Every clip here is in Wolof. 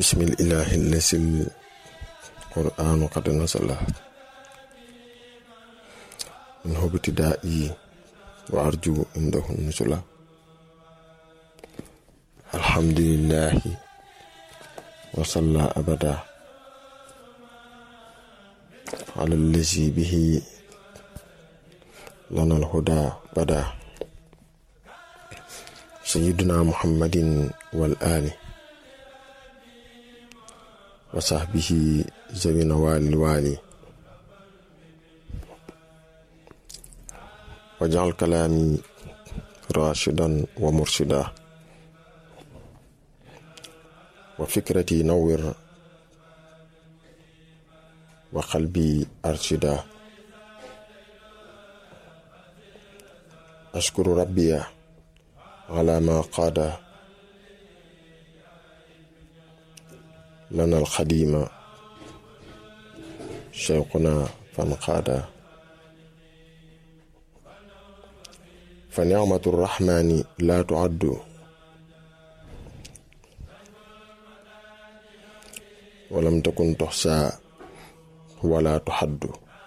بسم الإله الذي القرآن قد نزل منه ابتدائي وأرجو عنده النزل الحمد لله وصلى أبدا على الذي به لنا الهدى بدا سيدنا محمد والآل وصحبه ذوي نوال الوالي واجعل كلامي راشدا ومرشدا وفكرتي نور وقلبي أرشدا أشكر ربي على ما قاد لنا الخديم شيخنا فانقاد فنعمة الرحمن لا تعد ولم تكن تحصى ولا تحد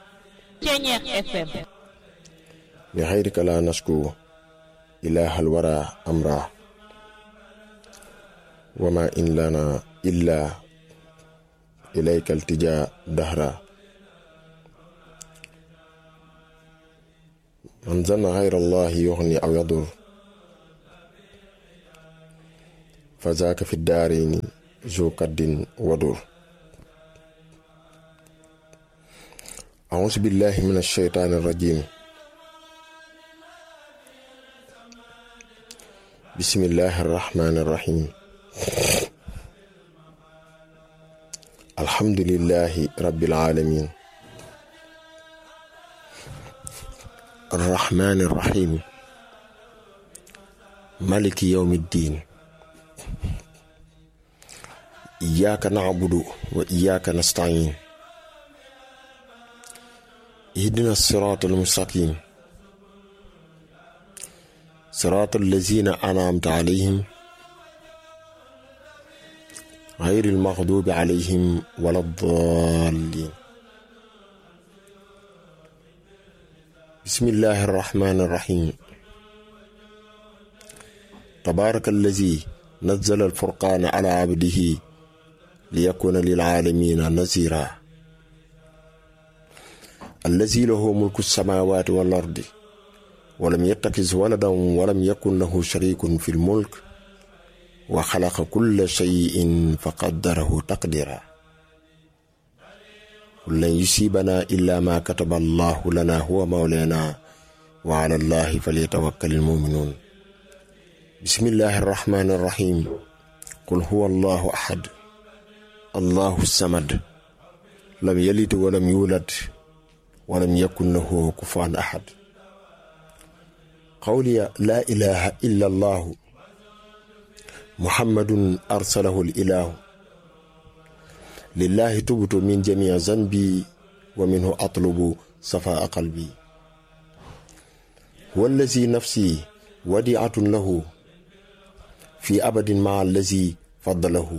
لغيرك لا نشكو إله الورى أمرا وما إن لنا إلا إليك التجاء دهرا من ظن غير الله يغني أو يضر فذاك في الدارين ذو كد ودر أعوذ بالله من الشيطان الرجيم بسم الله الرحمن الرحيم الحمد لله رب العالمين الرحمن الرحيم ملك يوم الدين إياك نعبد وإياك نستعين اهدنا الصراط المستقيم صراط الذين أنعمت عليهم غير المغضوب عليهم ولا الضالين بسم الله الرحمن الرحيم تبارك الذي نزل الفرقان على عبده ليكون للعالمين نذيرا الذي له ملك السماوات والأرض ولم يتخذ ولدا ولم يكن له شريك في الملك وخلق كل شيء فقدره تقديرا قل لن يصيبنا إلا ما كتب الله لنا هو مولانا وعلى الله فليتوكل المؤمنون بسم الله الرحمن الرحيم قل هو الله أحد الله الصمد لم يلد ولم يولد ولم يكن له كفوا أحد قولي لا إله إلا الله محمد أرسله الإله لله تبت من جميع ذنبي ومنه أطلب صفاء قلبي هو الذي نفسي وديعة له في أبد مع الذي فضله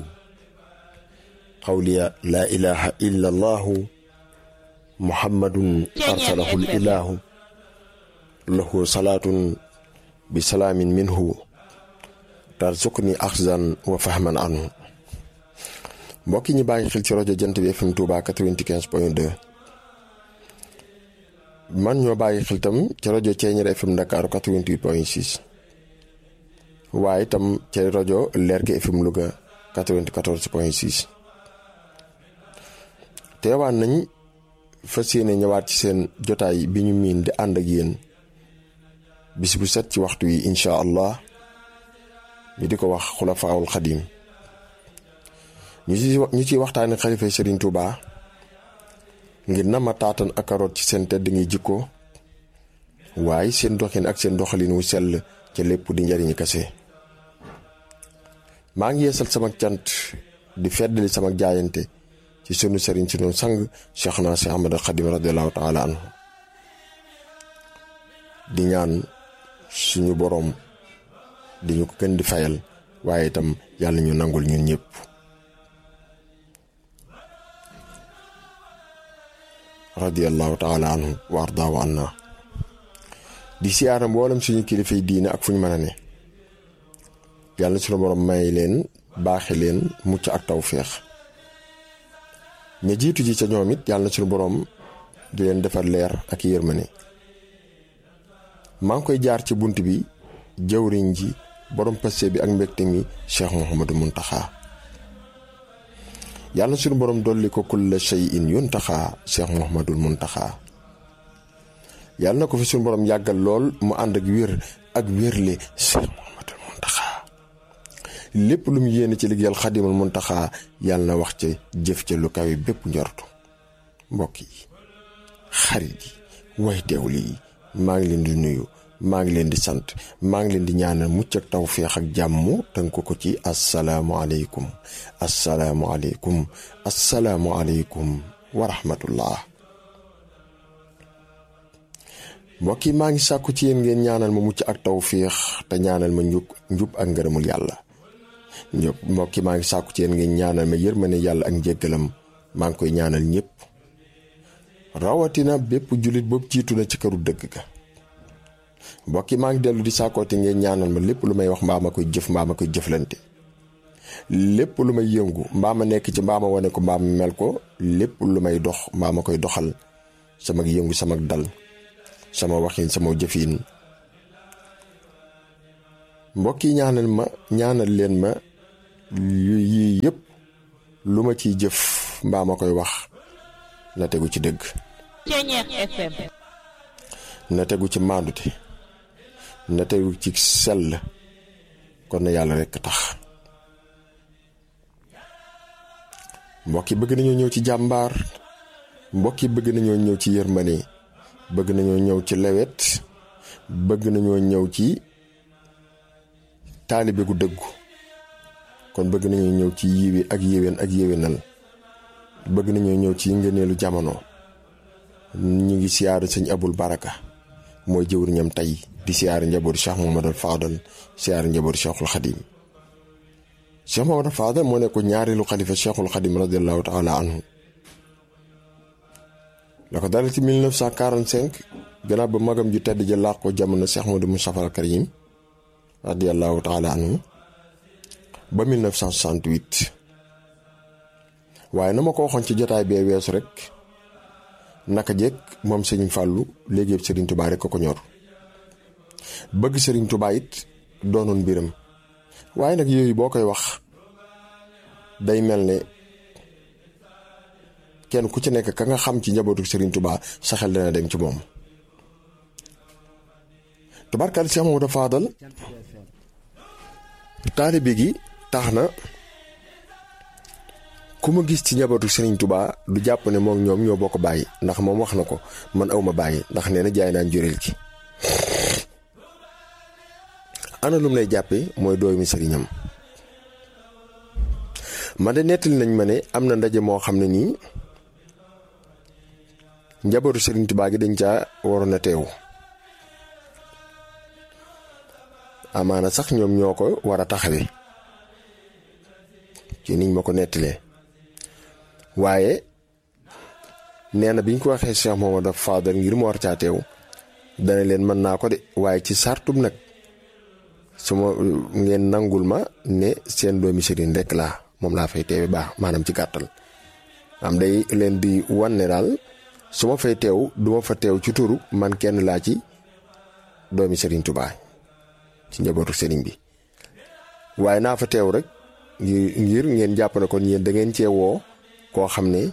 قولي لا إله إلا الله محمد أرسله الإله له صلاة بسلام منه tarzuqni axzan wa fahman anhu mbokki ñi bàyyi xel ci rajo jant bi FM Touba 95 point 2 man ñoo bàyyi xel tam ci rajo Ceeñeer FM Dakar 88 point 6 waaye tam ci rajo Lergui FM Louga 94 point 6 teewaan nañ fas yéene ñëwaat ci seen jotaay bi ñu miin di ànd ak yéen bis bu set ci waxtu yi incha allah ñu di ko wax xulafaawul xadim ñu ci ñu ciy waxtaane xalifa Serigne Touba ngir na ma taatan ak karoot ci seen tedd ngi jikko waaye seen doxin ak seen doxalin wu sell ca lépp di njariñ kase maa ngi yeesal sama cant di feddali sama jaayante ci sunu Serigne sunu sang Cheikhna Cheikh Ahmadou Khadim radiallahu taala anhu di ñaan suñu boroom di ñu ko gën di fayal waaye itam yàlla ñu nangul ñun ñëpp radiallahu taala anhu wa ardaahu anna di siyaara mboolem suñu kilifay diine ak fu ñu mën a ne yàlla suñu borom may leen baaxe leen mucc ak tawféex ña jiitu ji ca ñoom it yàlla suñu borom di leen defar leer ak yërmane maa ngi koy jaar ci bunt bi jawriñ ji borom paste bi ak mbégte mi Cheikh Mouhamadou Mountakha yàlla suñu borom dolli ko kulla shay'in yuntaxa Cheikh Mouhamadul Mountakha yàlla na ko fi suñu borom yàggal lool mu ànd ak wér ak wérle Cheikh Mouhamadul Mountakha lépp lu mu yéene ci liggéeyal xadimul Mountakha yàlla na wax ca jëf ca lu kawe bépp njortu mbokk yi xarit yi way teewli yi maa ngi leen di nuyu maa ngi leen di sant maa ngi leen di ñaanal mucc ak tawféex ak jàmm tënk ko ci asalaamualeykum asalaamualeykum asalaamualeykum wa rahmatullah mbokk yi maa ngi sàkku ci yéen ngeen ñaanal ma mucc ak tawféex te ñaanal ma njub njub ak ngërëmul yàlla ñëpp mbokk yi maa ngi sàkku ci yéen ngeen ñaanal ma yërmane yàlla ak njéggalam maa ngi koy ñaanal ñëpp rawatina bépp jullit boobu jiitu na ci këru dëgg ga mbokk yi maa ngi dellu di sàkkooti ngeen ñaanal ma lépp lu may wax mbaa ma koy jëf mbaa ma koy jëflante lépp lu may yëngu mbaa ma nekk ci mbaa ma wane ko mbaa ma mel ko lépp lu may dox mbaa ma koy doxal sama yëngu sama dal sama waxin sama jëfin mbokk yi ñaanal ma ñaanal leen ma yii yëpp lu ma ciy jëf mbaa ma koy wax na tegu ci dëgg na tegu ci maandute na tegu ci sell kon na yàlla rekk tax mbokk yi bëgg nañoo ñëw ci jàmbaar mbokk yi bëgg nañoo ñëw ci yërmane bëgg nañoo ñëw ci lewet bëgg nañoo ñëw ci taalibe gu dëggu kon bëgg nañoo ñëw ci yiwi ak yéwén ak yéwénal bëgg nañoo ñëw ci ngëneelu jamono ñu ngi siyaaru sëñ abul baraka mooy jëwriñam tey di siyaare njabootu Cheikh Mouhamadou Fadal siyaare njabootu Cheikhul Khadim Cheikh Mouhamadou Fadal moo nekk ñaareelu xalifa Cheikhul Khadim radiallahu taala anhu la ko dara ci 1945 gannaaw ba magam ju tedd ja làq ko jamono Cheikh Mouhamadou Moustapha al Karim radiallahu taala anhu ba 1968 waaye na ma ko waxoon ci jotaay bee weesu rek naka jekk moom sëriñ Fàllu léegi yëpp sëriñ Tubaa rek ko ko ñor bëgg sëriñ Tubaa it doonoon mbiram waaye nag yooyu boo koy wax day mel ne kenn ku ci nekk ka nga xam ci njabootu sëriñ Tubaa sa xel dana dem ci moom tubaarkal Cheikh Mamadou Fadal taalibe gi tax na ku ma gis ci njabootu Serigne Touba du jàpp ne moom ñoom ñoo bokk bàyyi ndax moom wax na ko man awma bàyyi ndax nee na jaay naan juréel gi ana lum lay jàppee mooy doomi sëriñam man de nettali nañ ma ne am na ndaje moo xam ne nii njabootu Serigne Touba gi dañ caa waroon a teew amaana sax ñoom ñoo ko war a taxawee ci niñ ma ko nettalee waaye nee na biñ ko waxee Cheikh Mamadou Fadal ngir mu war caa teew dana leen mën naa ko de waaye ci sartum nag su ma ngeen nangul ma ne seen doomi sëriñ rek laa moom laa fay teewe baax maanaam ci gàttal am day leen di wan ne daal su ma fay teew du ma fa teew ci turu man kenn laa ci doomi sëriñ Tuubaa ci njabootu sëriñ bi waaye naa fa teew rek ngir ngeen jàpp ne kon yéen da ngeen cee woo koo xam ne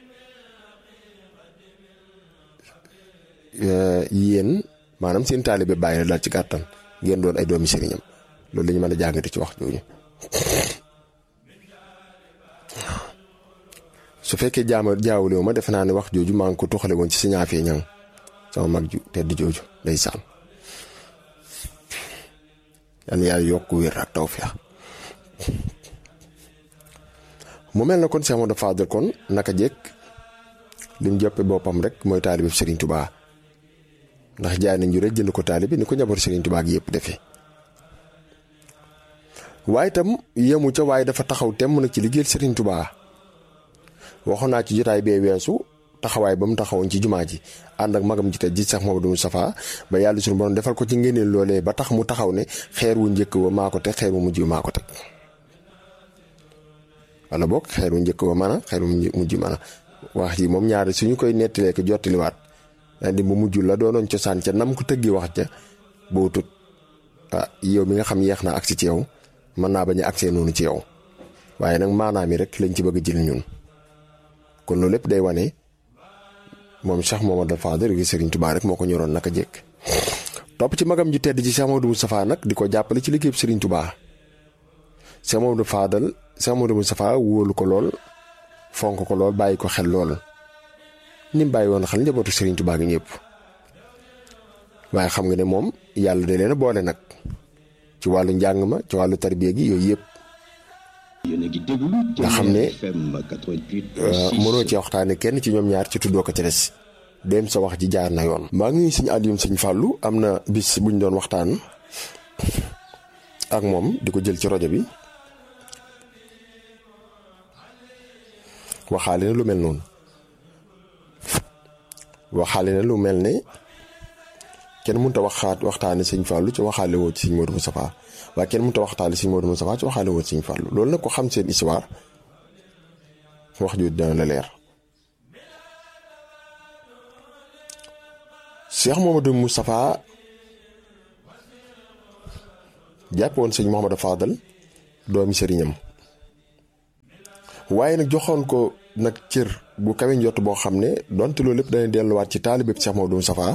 yéen maanaam seen taalibe bàyyi la daal ci gàttan ngeen doon ay doomi sëriñam loolu la ñu mën a jàngate ci wax jooju su fekkee jaama jaawulewu ma defe naa ne wax jooju maa ngi ko tuxale woon ci sa ñaafee ñang sama mag ju tedd jooju day saan yal na yàlla yokk wér ak tawfeex mu mel na kon Cheikh Mamadou Fadal kon naka jekk lim jàppe boppam rek mooy taalibe Serigne Touba ndax jaay nañ ñu rek jënd ko taalibe ni ko njaboot Serigne Touba gi yëpp defee waaye itam yemu ca waaye dafa taxaw temm nag ci liggéeyal Serigne Touba waxoon naa ci jotaay bee weesu taxawaay ba mu taxawoon ci jumaa ji ànd ak magam ji te ji sax Mamadou Moustapha ba yàlla suñu borom defal ko ci ngéneel loolee ba tax mu taxaw ne xeer wu njëkk wa maa ko teg xeer wu mujj maa ko teg wala boog xeer wu njëkk wa mën a xeer wu mujj mën a wax ji moom ñaari suñu koy nettalee ko jottaliwaat daal di mu mujj la doonoon cosaan ca nam ko tëggi wax ja boo tut ah yow mi nga xam yeex naa agsi ci yow mën naa bañ a agsee noonu ci yow waaye nag maanaam yi rek lañ ci bëgg a jël ñun kon loolu lépp day wane moom Cheikh Mamadou Fadel gi Serigne Touba rek moo ko ñoroon naka jekk topp ci magam ju tedd ci Cheikh Mamadou Moustapha nag di ko jàppale ci liggéeyub Serigne Touba Cheikh Mamadou Fadel Cheikh Mamadou Moustapha wóolu ko lool fonk ko lool bàyyi ko xel lool ni mu bàyyi woon xel njabootu Serigne Touba gi ñëpp waaye xam nga ne moom yàlla da leen a boole nag ci wàllu njàng ma ci wàllu tarbiya gi yooyu yëpp. nga xam ne mënoo ci waxtaane kenn ci ñoom ñaar ci tuddoo ko ci des dem sa wax ji jaar na yoon maa ngi suñu Alioune sëñ Fallou am na bis buñ doon waxtaan ak moom di ko jël ci rajo bi waxaale na lu mel noonu waxaale na lu mel ne kenn mënut a waxaat waxtaane sëñ Fallou ci waxaale woo ci sëñ Modou Moustapha waaye kenn mënut a waxtaane sëñ Modou Moustapha ci waxaale woo ci sëñ Fallou loolu nag ko xam seen histoire wax ju dana la leer Cheikh Mamadou Moustapha jàppoon sëñ Mouhamadou Fadal doomi sëriñam waaye nag joxoon ko nag cër bu kawe njott boo xam ne donte loolu lépp dana delluwaat ci taalibe Cheikh Mamadou Moustapha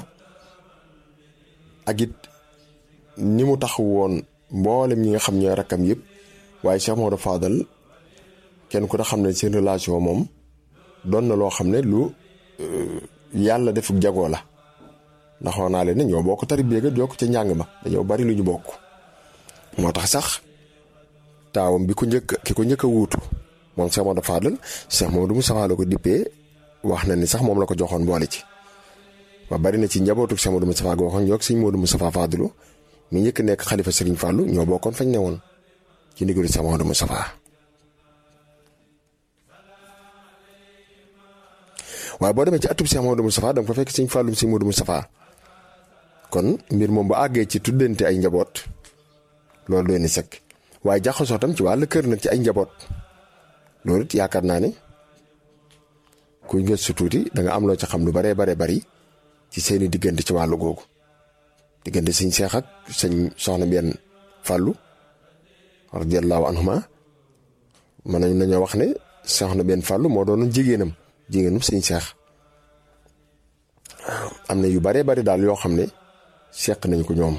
ak it ni mu tax woon mboolem ñi nga xam ñooy rakkam yëpp waaye Cheikh Mamadou Fadal kenn ku ne xam ne seen relation moom doon na loo xam ne lu yàlla def jagoo la ndax wax naa leen ne ñoo bokk tarbiya ga jokk ca njàng ma dañoo bari lu ñu bokk. moo tax sax taawam bi ko njëkk ki ko njëkk a wuutu moom Cheikh Mamadou Fadal Cheikh Mamadou Moustapha la ko dippee wax na ni sax moom la ko joxoon boole ci. ba bari na ci njabootu Cheikh Modou Moustapha goo xam ñoo ak sëñ Modou Moustapha Fadilu mi njëkk nekk xalifa Serigne Fallou ñoo bokkoon fañ ne woon ci ndigalu Cheikh Modou Moustapha waaye boo demee ci atub Cheikh Modou Moustapha da nga fa fekk sëñ Fallou sëñ Modou Moustapha kon mbir moom bu àggee ci tuddante ay njaboot loolu doy na sëkk waaye jaxasoo tam ci wàllu kër nag ci ay njaboot loolu it yaakaar naa ne kuy gëstu tuuti da nga am loo ci xam lu baree baree bari ci seeni diggante ci wàllu googu diggante sëñ Seex ak sëñ soxna benn fàllu radiyallahu anhuma mën nañ nañoo wax ne soxna benn fàllu moo doonoon jigéenam jigéenam sëñ Seex am na yu baree bari daal yoo xam ne seq nañ ko ñoom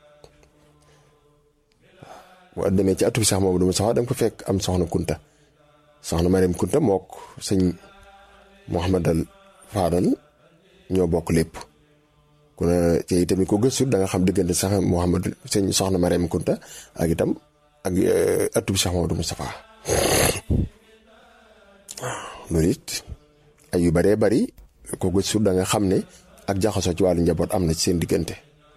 boo demee ci atub Seex Mamadu Mustafaa da nga ko fekk am soxna Kunta soxna Mariam Kunta mook sëñ Mouhamadal Fadal ñoo bokk lépp ku ne te itamit ko gëstu da nga xam diggante sax Mouhamad sëñ soxna Mariam Kunta ak itam ak atub Cheikh Mamadou Moustapha loolu it ay yu baree bari ko gëstu da nga xam ne ak jaxasoo ci wàllu njaboot am na ci seen diggante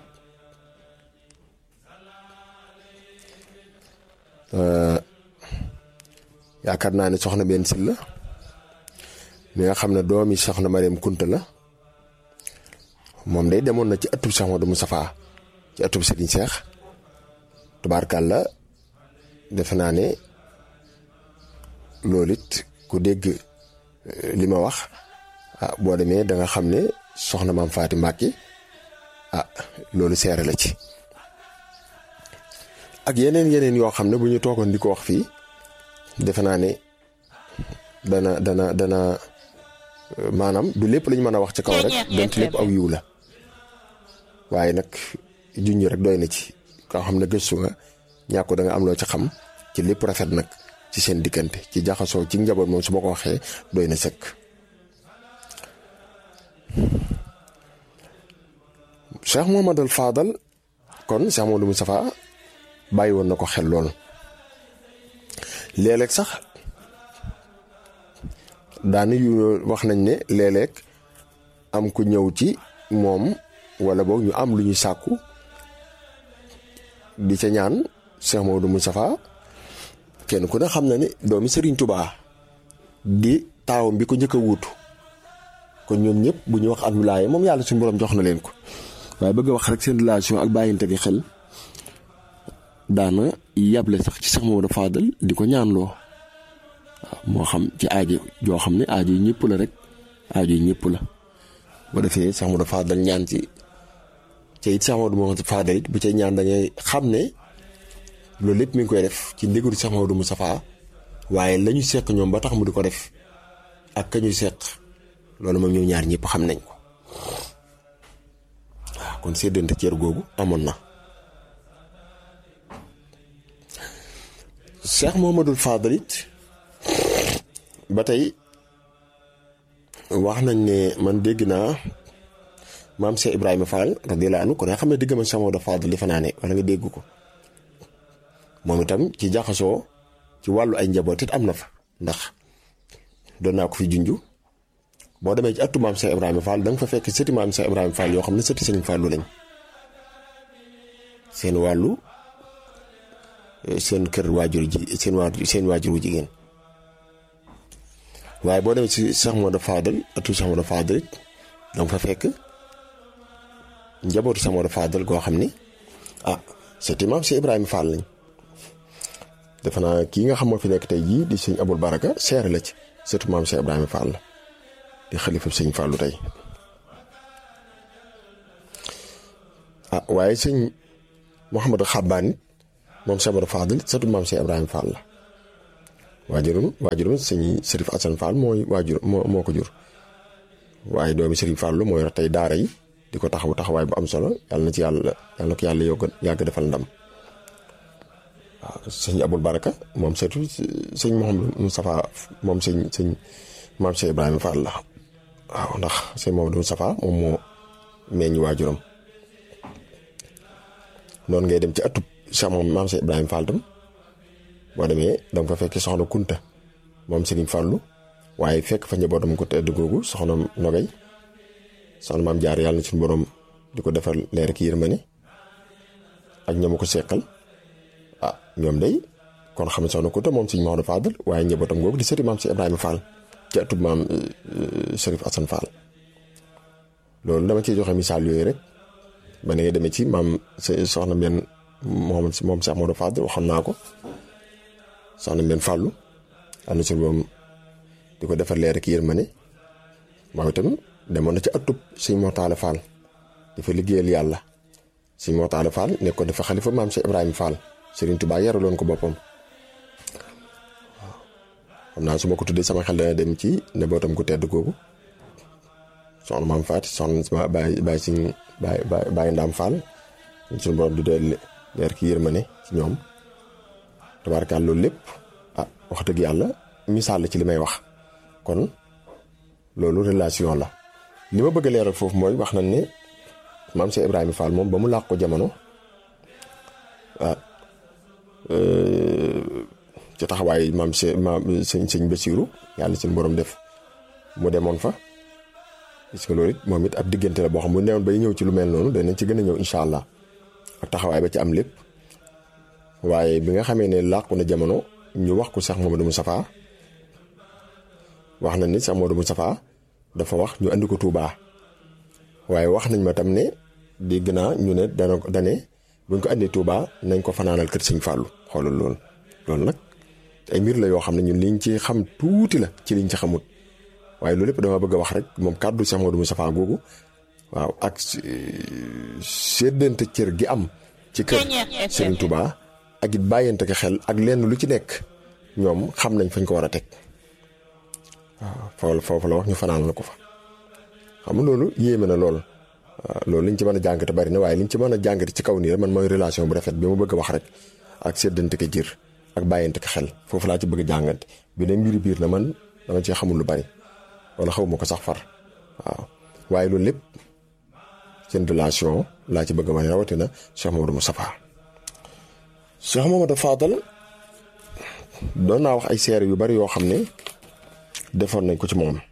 yaakaar naa ne soxna benn sil la mi nga xam ne doomi soxna Mariam Kunta la moom day demoon na ci atub Cheikh Modou Moustapha ci atub Serigne Cheikh tubaarkàlla defe naa ne loolu it ku dégg li ma wax ah boo demee da nga xam ne soxna maam Faati Mbàkke ah loolu seere la ci ak yeneen yeneen yoo xam ne bu ñu toogoon di ko wax fii defe naa ne dana dana dana maanaam du lépp lañ mën a wax ci kaw rek donte lépp aw yiw la waaye nag junj rek doy na ci koo xam ne gëstu nga ñàkk da nga am loo ci xam ci lépp rafet nag ci seen diggante ci jaxasoo ci njaboot moom su ma ko waxee doy na sëkk. Cheikh Mouhamadul Fadal kon Cheikh Mouhamadou Moustapha bàyyi woon na ko xel lool léeg-léeg sax. daani yu wax nañ ne léeg-léeg am ku ñëw ci moom wala boog ñu am lu ñuy sàkku di ca ñaan Cheikh Maodo Moustapha kenn ku ne xam na ne doomi Serigne Touba di taawam bi ko njëkk a wuutu kon ñoom ñëpp bu ñu wax ak wilaaya moom yàlla suñu borom jox na leen ko waaye bëgg a wax rek seen relation ak bàyyinte gi xel daana yàble sax ci sax Mamadou Fadal di ko ñaanloo waaw moo xam ci aajo joo xam ne aajo yi ñëpp la rek aajo yi ñëpp la bu defee sax Mamadou Fadal ñaan ci te it sax Mamadou Fadal it bu cay ñaan da ngay xam ne loolu lépp mi ngi koy def ci ndigalu sax Mamadou Moustapha waaye la ñu seq ñoom ba tax mu di ko def ak ka ñuy seq loolu moom ñoom ñaar ñëpp xam nañ ko waaw kon séddante cër googu amoon na. Cheikh Mouhamadoul Fadal it ba tey wax nañ ne man dégg naa maam Cheikh Ibrahima Fall radiyallahu anhu kon nga xam ne digg ma Cheikh Mouhamadoul Fadal li fa naa ne wala nga dégg ko moom itam ci jaxasoo ci wàllu ay njaboot it am na fa ndax doon naa ko fi junju boo demee ci attu maam Cheikh Ibrahima Fall da nga fa fekk sëti maam Cheikh Ibrahima Fall yoo xam ne sëti Sëriñ Fallu lañ seen wàllu. seen kër waajur ji seen waajur seen waajur wu jigéen waaye boo demee ci Cheikh Modou Fadal atu Cheikh Modou Fadal it danga fa fekk njabootu Cheikh Modou Fadal goo xam ni ah c'est imam si Ibrahima Fall lañ defe naa kii nga xam moo fi nekk tey jii di sëñ Abul Baraka seere la ci surtout maam Cheikh Ibrahima Fall la di xalifa sëñ Fallu tey ah waaye sëñ Mouhamadou Xabbaan it moom Cheikh Modou Fadal surtout maam Cheikh Ibrahima Fall la waajurum waajurum sëñ Serif Assane Fall mooy waajur moo moo ko jur waaye doomi Serif Fall moo yor tey daara yi di ko taxaw taxawaay bu am solo yàlla na ci yàlla yàlla na ko yàlla yokk yàgg defal ndam waaw sëñ Abul Baraka moom surtout sëñ Mouhamadou Moustapha moom sëñ sëñ maam Cheikh Ibrahima Fall la waaw ndax sëñ Mouhamadou Moustapha moom moo meññ waajuram noonu ngay dem ci atub Cheikh moom maam Cheikh Ibrahima Fall tam boo demee danga fa fekk soxna Kunta moom Serigne Fallou waaye fekk fa njabootam ko tedd googu soxna Nogay soxna maam jaar yàlla na suñu borom di ko defal leer ki yërmande ak ñoom ko seqal ah ñoom day kon xam ne soxna Kunta moom Serigne Maodo Fadal waaye njabootam googu di sëti maam Cheikh Ibrahima Fall ci atub maam Serif Assane Fall loolu dama ciy joxe misaal yooyu rek ba ne nga demee ci maam soxna benn moom moom Cheikh Modou Fadal waxoon naa ko soxna benn fàllu am na si moom di ko defar leer ak yërmande moom itam demoon na ci atub sëñ Mortala Fall dafa liggéeyal yàlla sëñ Mortala Fall nekkoon dafa xalifa maam Cheikh Ibrahima Fall Serigne Touba yaraloon ko boppam waaw xam naa su ma ko tuddee sama xel dana dem ci nebootam ku tedd googu soxna maam Faati soxna Baye Baye Sëñ Baye Baye Ndaam Fall suñu borom di doon leer ki yërmande ci ñoom tabaarkaal loolu lépp ah wax dëgg yàlla misaal la ci li may wax kon loolu relation la li ma bëgg a leeral foofu mooy wax nañ ne maam Cheikh Ibrahima Fall moom ba mu làq ko jamono ah ci taxawaay maam Cheikh maam sëñ sëñ Basiiru yàlla suñu borom def mu demoon fa. parce que loolu it moom it ab diggante la boo xam bu newoon bay ñëw ci lu mel noonu danañ ci gën a ñëw incha allah ak taxawaay ba ci am lépp waaye bi nga xamee ne làqu na jamono ñu wax ko Cheikh Mamadou Moustapha wax nañ ni Cheikh Mamadou Moustapha dafa wax ñu andi ko Touba waaye wax nañ ma tam ne dégg naa ñu ne dana dane buñ ko andi Touba nañ ko fanaanal kër Sëñ Fallou xoolal loolu loolu nag ay mbir la yoo xam ne ñun liñ ci xam tuuti la ci liñ ci xamut. waaye loolu lépp dama bëgg a wax rek moom kàddu Cheikh Modou Moustapha googu waaw ak séddante cër gi am ci kër Serigne Touba ak it bàyyante ko xel ak lenn lu ci nekk ñoom xam nañ fañ ko war a teg waaw foofu la wax ñu fanaan la ko fa xam nga loolu yéeme na lool waaw loolu liñ ci mën a jàngate bari na waaye liñ ci mën a jàngate ci kaw nii rek man mooy relation bu rafet bi ma bëgg a wax rek ak séddante ko jër ak bàyyante ko xel foofu laa ci bëgg a jàngante bi ne mbiri biir na man dama cee xamul lu bari wala xaw ma ko sax far waaw waaye loolu lépp seen relation laa ci bëgg ma rawatina Cheikh Mamadou Moustapha Cheikh Mamadou Fadal doon naa wax ay seere yu bari yoo xam ne defoon nañ ko ci moom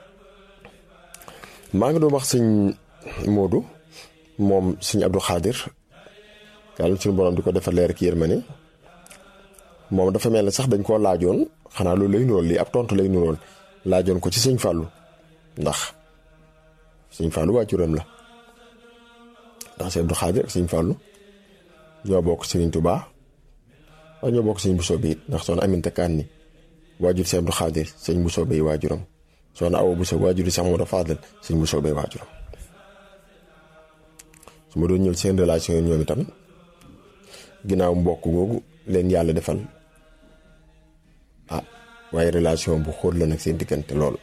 maa ngi doon wax sëñ Modou moom sëñ Abdou Khadir yàlla suñu borom di ko defal leer ki yërmande moom dafa mel ne sax dañ koo laajoon xanaa loolu lay nurool lii ab tontu lay nurool laajoon ko ci sëñ Fallou ndax sëñ Fallou waajuram la ndax sëñ Abdou Khadir ak sëñ Fallou ñoo bokk Sëriñ Tuubaa waaye ñoo bokk sëñ Bousso bi it ndax soxna Aminta Kan ni waajur sëñ Abdou Khadir sëñ Bousso bay waajuram soxna Awa Bousso waajur Cheikh Mamadou Fadal sëñ Bousso bay waajuram su ma doon ñëw seen relation ñoom itam ginnaaw mbokk googu leen yàlla defal ah waaye relation bu xóot la nag seen diggante lool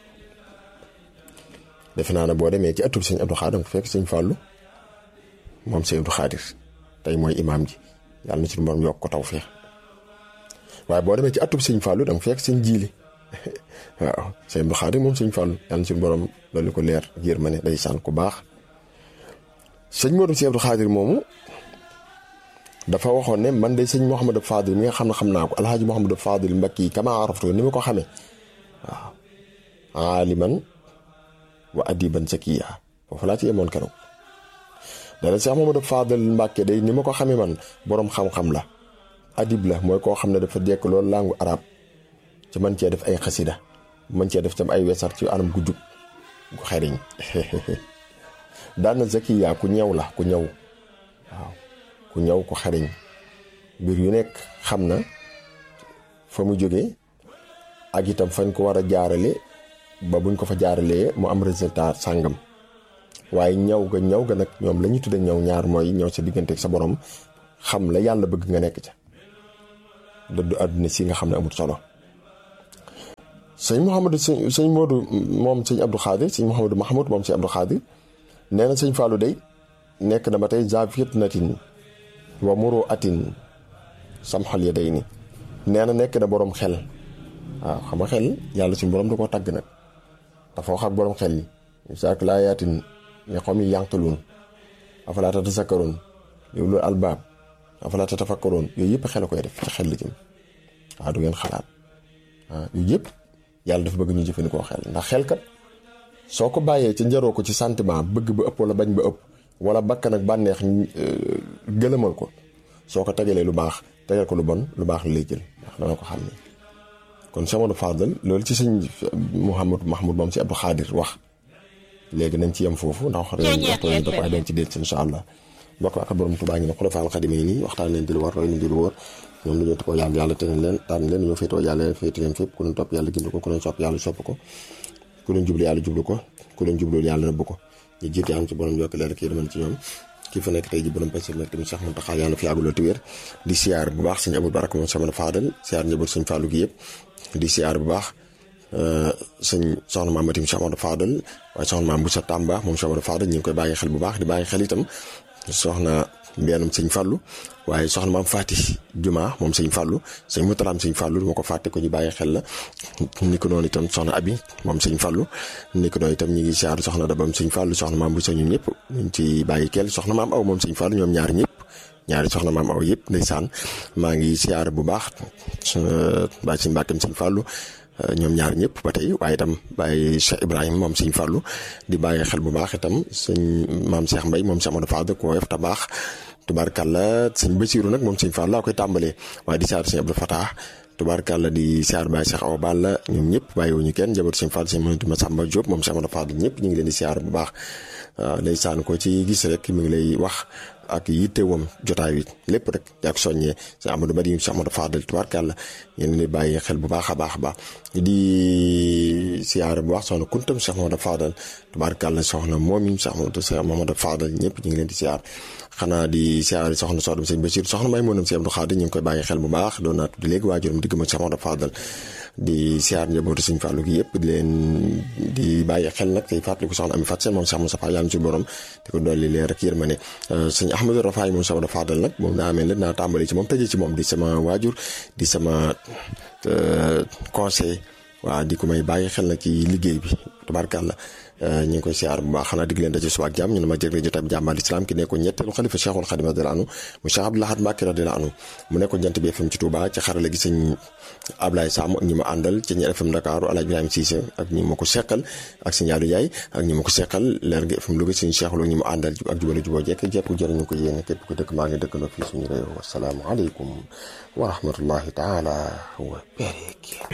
defe naa ne boo demee ci atub sëñ Abdou Khadir nga fekk sëñ Fallou moom sëñ Abdou Khadir tey mooy imaam ji yàlla na ci borom yokk ko taw feex waaye boo demee ci atub sëñ Fallou da nga fekk sëñ jiili waaw sëñ Abdou Khadir moom sëñ Fallou yàlla na ci borom loolu ko leer ak yërmande day sànn ku baax sëñ Modou sëñ Abdou Khadir moomu dafa waxoon ne man de sëñ Mouhamadou Fadil mi nga xam ne xam naa ko alhaaji Mouhamadou Fadil Mbakki kama araftu ni ma ko xamee waaw aaliman wa adiban sakiya foofu laa ci yemoon keroog dana Cheikh Mouhamadou Fadil Mbacke day ni ma ko xamee man boroom xam-xam la adib la mooy koo xam ne dafa jekk loolu langue arabe ci mën cee def ay xasida mën cee def tam ay wesar ci anam gu jub gu xeriñ daana zakiya ku ñëw la ku ñëw waaw ku ñëw ku xeriñ mbir yu nekk xam na fa mu jóge ak itam fañ ko war a jaarale ba buñ ko fa jaaralee mu am résultat sàngam waaye ñaw ga ñaw ga nag ñoom la ñu tudde ñaw ñaar mooy ñëw sa diggante ak sa borom xam la yàlla bëgg nga nekk ca dëddu àdduna si nga xam ne amul solo sëñ Mouhamadou sëñ sëñ Modou moom sëñ Abdou Khadir sëñ Mouhamadou Mahmoud moom sëñ Abdou Khadir nee na sëñ Fallou day nekk na ba tey za fitnatin wa muru atin samxal ya day ni nee na nekk na borom xel waaw xam nga xel yàlla suñu borom da koo tàgg nag dafa wax ak borom xel yi saak laa yaatin ne xom yi yanqaluun afalaa tatasakkaroon yow loolu albaab afalaa tatafakkaroon yooyu yëpp xel a koy def ci xel la jëm waaw du ngeen xalaat waaw yooyu yëpp yàlla dafa bëgg ñu jëfandikoo xel ndax xel kat soo ko bàyyee ci njaroo ko ci sentiment bëgg ba ëpp wala bañ ba ëpp wala bakkan ak bànneex gëlëmal ko soo ko tegalee lu baax tegal ko lu bon lu baax la lay jël ndax dana ko xam ne kon Cheikh Modou Fadal loolu ci sëñ Mouhamadou Mahmoud moom si Abdou Khadir wax léegi nañ ci yem foofu ndax wax dëgg waxtu nañ daf waaye dañ ci dellu si incha allah mbokk ak borom Tuubaa ngi ne xulafaal xadime yi nii waxtaan leen di lu war roy leen di lu wóor ñoom dañoo ko yàgg yàlla te leen tànn leen ñoo féetoo yàlla féete leen fépp ku leen topp yàlla gind ko ku leen sopp yàlla sopp ko ku leen jublu yàlla jublu ko ku leen jublu yàlla nëbb ko ñu jiite am ci borom yokk leen rek yërmande ci ñoom kii fa nekk tey ji borom pasir nag tamit Cheikh Mountakha yàlla fi yàgguloo te wér di siyaar bu baax sëñ Abou Baraka moom sama Fadal siyaar njaboot sëñ Fallou gi yëpp di siyaar bu baax sëñ soxna maam Matim Cheikh Amadou Fadal waaye soxna maam Boussa Tamba moom Cheikh Amadou Fadal ñu ngi koy bàyyi xel bu baax di bàyyi xel itam soxna mbeenum sëñ Fallou waaye soxna maam Fati Juma moom sëñ Fallou sëñ Moutalaam sëñ Fallou du ma ko fàtte ko ñu bàyyi xel la ni ko noonu itam soxna Abi moom sëñ Fallou ni ko noonu itam ñu ngi siyaar soxna Dabam sëñ Fallou soxna maam Boussa ñun ñëpp ñu ngi ci bàyyi kel soxna maam aw moom sëñ Fallou ñoom ñaar ñëpp ñaari soxna maam aw yëpp ndeysaan maa ngi siyaar bu baax baa ci mbàkkam sëñ Fallou ñoom ñaar ñëpp ba tey waaye itam bàyyi Cheikh Ibrahima moom sëñ Fallou di bàyyi xel bu baax itam sëñ maam Cheikh Mbaye moom Cheikh Amadou Fadal ko woyof ta baax tubaarkàlla sëñ Basiru nag moom sëñ Fallou laa koy tàmbalee waaye di siyaar sëñ Abdou Fatah tubaarkàlla di siyaar Baye Cheikh Awa Balla ñoom ñëpp bàyyiwuñu kenn njaboot sëñ Fallou sëñ Mouhamadou Massamba Diop moom Cheikh Amadou Fadal ñëpp ñu ngi leen di siyaar bu baax day saan ko ci gis rek mi ngi lay wax ak yittewam jotaay wi lépp rek yaa ko soññee si Amadou Badi si Amadou Fadal tubaarkàlla yéen di bàyyi xel bu baax a baax a baax di siyaare bu baax soxna kuntam Cheikh Mamadou Fadal tubaarkàlla soxna moom yi Cheikh Mamadou Fadal ñëpp ñu ngi leen di siyaar xanaa di siyaare soxna soodum sëñ Bachir soxna may moonam si Abdou Khadir ñu ngi koy bàyyi xel bu baax doon naa tudd léegi waajuram digg ma Cheikh Mamadou Fadal di siyaar njabootu sëñ Fallou gi yëpp di leen di bàyyi xel nag tey fàttaliku soxna Ami Fat Seen moom Cheikh Moustapha yàlla ci borom di ko dolli leer rek yërmande sëñ Ahmadou Rafaay moom Cheikh Mamadou Fadal nag moom daa mel ne naa tàmbali ci moom tëjee ci moom di sama waajur di sama conseil waaw di ko may bàyyi xel nag ci liggéey bi tubaarkàlla ñu ngi koy siyaar bu baax xanaa dig leen daje suba ak jàmm ñu ne ma jërëjëf jotaay bi jàmbaal islam ki nekkoon ñetteelu xalifa Cheikhul Khadim radiyallahu anhu mu Cheikh Abdou Lahad Mbacké radiyallahu anhu mu nekkoon jant bi FM ci Touba ci xarala gi sëñ Ablaye Sam ak ñi ma àndal ci ñi FM Dakar Alaaji Ibrahima Cissé ak ñi ma ko seqal ak sëñ Yadou Ndiaye ak ñi ma ko seqal leer gi FM Louga sëñ Cheikh Lo ñi ma àndal ak jubale juboo jekk jekk jërëñu ko yéene képp ko dëkk maa ngi dëkkandoo fii suñu réew wasalaamu aleykum wa rahmatullahi taala wa barakaatuh